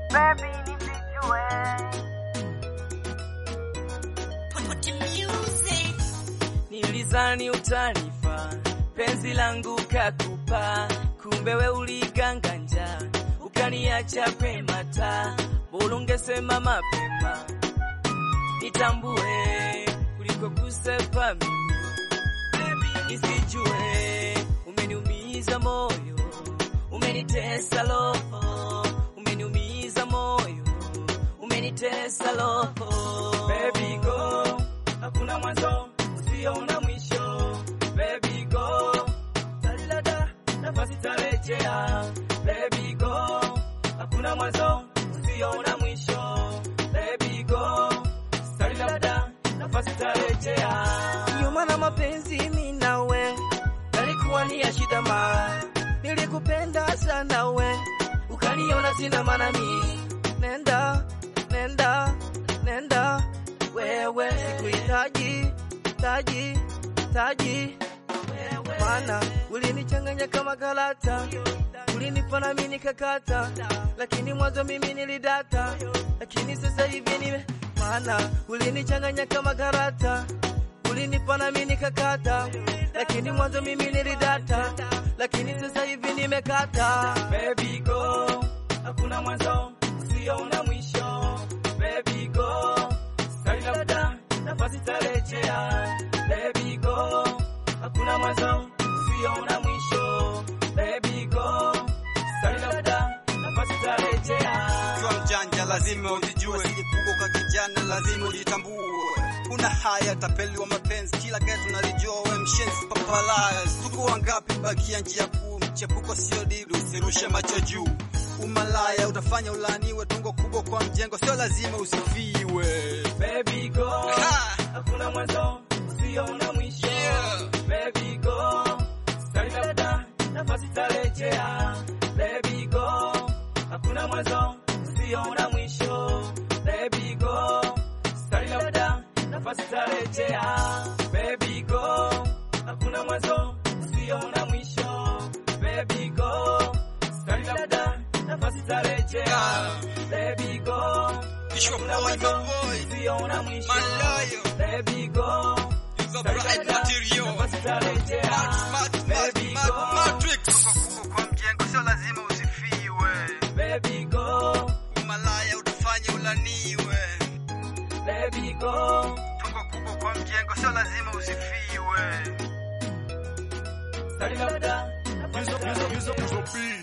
baby nisijue Nilizani utanifa penzi langu kakupa, kumbe we uliganganja ukaniacha pema ta bora ungesema mapema nitambue kuliko kusepa mimi Baby, nisijue umeniumiza moyo umenitesa roho umeniumiza moyo umenitesa roho baby go hakuna mwanzo usiona mwisho baby go talilada nafasi tarejea baby go hakuna mwanzo usiona mwisho baby go talilada nafasi tarejea ndio maana mapenzi mimi nawe yalikuwa ni ya shida ma nilikupenda sana we ukaniona sina maana mi nenda nenda nenda wewe sikuhitaji taji taji maana ulinichanganya kama karata ulinifana mimi nikakata lakini mwanzo mimi nilidata lakini sasa hivi nime maana ulinichanganya kama karata ulinifana mimi nikakata lakini mwanzo mimi nilidata lakini sasa hivi nimekata baby go hakuna mwanzo usiona mwisho baby go sasa labda nafasi tarejea baby go hakuna mwanzo usiona mwisho baby go sasa labda nafasi tarejea Ukiwa mjanja lazima ujijue, usijifunguka kijana lazima ujitambue. Kuna haya tapeli wa mapenzi, kila getu nalijua, we mshenzi papalaya. Tuko wangapi bakia njia kuu, mchepuko sio dili, usirushe macho juu. Umalaya utafanya ulaniwe, tungo kubwa kwa mjengo, sio lazima usifiwe. baby go Ha! hakuna mwanzo usiona mwisho Yeah. baby go sasa labda nafasi tarejea baby go hakuna mwanzo usiona mwisho baby go sasa labda nafasi tarejea baby go hakuna mwanzo usiona mwisho baby go sasa labda nafasi tarejea baby go It's your hakuna boy, mwanzo my boy, usiona mwisho Malayo. baby go It's a bright material. nafasi tarejea Smart, smart, smart, baby smart go matrix. Tungo kubwa kwa mjengo, sio lazima usifiwe. baby go Umalaya utafanya ulaniwe. baby go Tungo kubwa kwa mjengo, sio lazima usifiwe. sasa labda nafasi tarejea Use a beat.